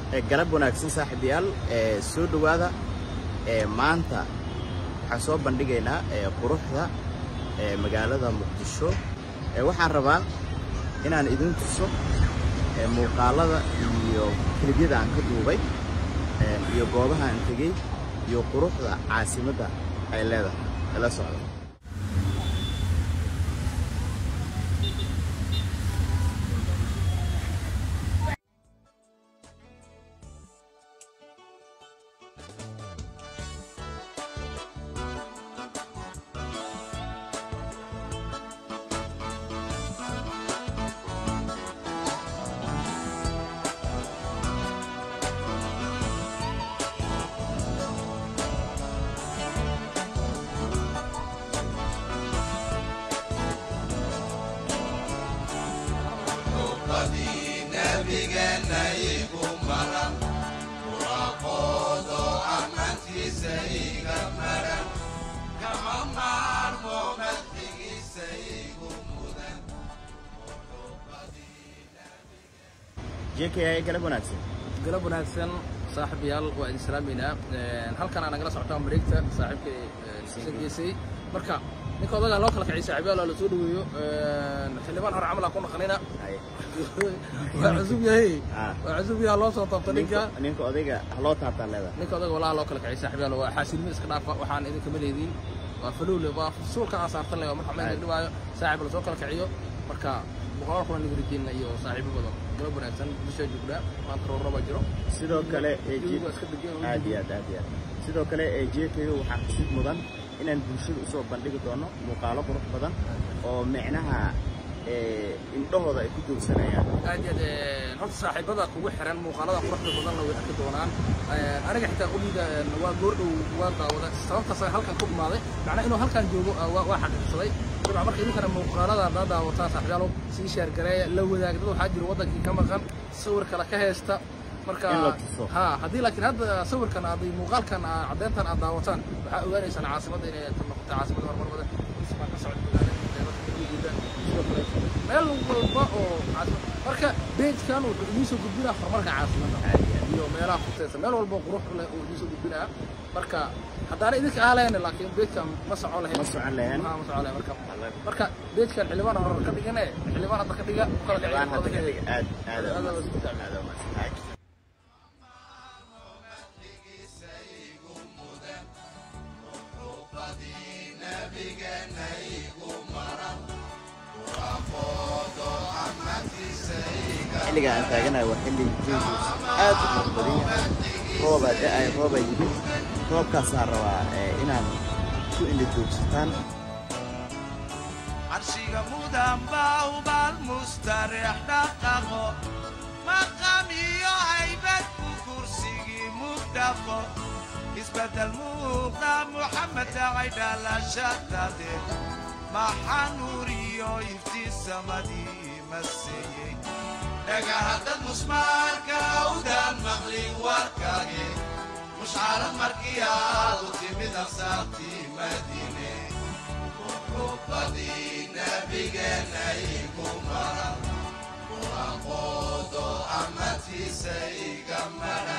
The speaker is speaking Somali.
galab wanaagsan saaxiibayaal soo dhowaada maanta waxaan soo bandhigaynaa quruxda magaalada muqdisho waxaan rabaa inaan idin tuso muuqaalada iyo kelibyada aan ka duubay iyo goobaha aan tegey iyo quruxda caasimadda ay leedahay ila socda jky galab wanaagsan galab wanaagsan saaxiibayaal waa idin salaameynaa halkan aa nagala socotaa mareegta saaxiibka isa geesay marka ninka odagaa loo kala kacay saaxiibayaal waa la soo dhaweeyo xildhibaan hore camal aa ku naqanina waa cusub yahay waa cusub yaha loo soo taabta ninka ninka odayga haloo taabtaan leedahay ninka odaga walaha loo kala kacay saaxiibayaal waa xaasilmo iska dhaafa waxaan idin kama leediin waa falowle waa suulka aan saartan le marka ma dhibaayo saaxiib la soo kala kaciyo marka boqolaal kulan nigrijiinna iyo saaxiibo badan galab wanaagsan bishaa joognaa maanta rooraba jiro sidoo kale Jawigu waa iska degan oo aad iyo aad aad iyo aad sidoo kale ee jku waxaa xusid mudan inaan bulshada usoo bandhigi doono muuqaalo qurux badan oo micnaha ee indhahooda ay ku joogsanayaan aad iyo aad horta saaxiibada kugu xiran muuqaalada quruxda badanna way arki doonaan aniga xitaa uliida waa goordhow waa daawada sababtaas halkan ku imaaday macnaa inuu halkan joogo waa waa xaqiiqsaday dabcan marka idinkana muuqaalada haddaad daawataa saaxiibyaalow sii sheergareeya la wadaag dad waxaa jira waddankii ka maqan sawir kale ka haysta marka In la tuso. ha haddii laakiin hadda sawirkan aad muuqaalkan aa- caddeyntan aad daawataan waxaa ogaanaysaan caasimadda inay noqotay caasimadda horumarmada dhismaa ka socda magaalada qeybada gudaheeda sidoo kale meel walba oo caasimad marka beejkan wuxuu idiin soo gudbinaa horumarka caasimadda iyo meelaha kuteysa meel walba oo qurux leh uu idiin soo gudbinaa marka haddaana idinka aalayn laakiin beejkan ma socon lahayn ma socon lahayn ma socon lahayn marka marka beejkan xildhibaan hore ka dhigane xildhibaan hadda ka dhiga u kala xildhibaan hadda ka dhigay dhiga aad aad Aad aad isku taagan. aad umahadsan xilliga aan taaganahay waa xilli jawigiisu aad u qurux badan yahay roobaa da-ay roobaa yimid roobkaasaa rabaa ee, inaad ku indha joogsataan carshiga mudan baa ubal mustareex dhaqaqo maqam iyo haybad ku kursigii mugdhaqo isbeddel muuqda muxamed dhacay dhalashadade maxaa nuur iyo iftiin samadii maseeyey dhagahaddad musmaarka awdaan maqlin warkage mushcarad markii aad u timid ansaartii madiine rubadii nabigeena igu mara quraqoodo amatiisa iga mara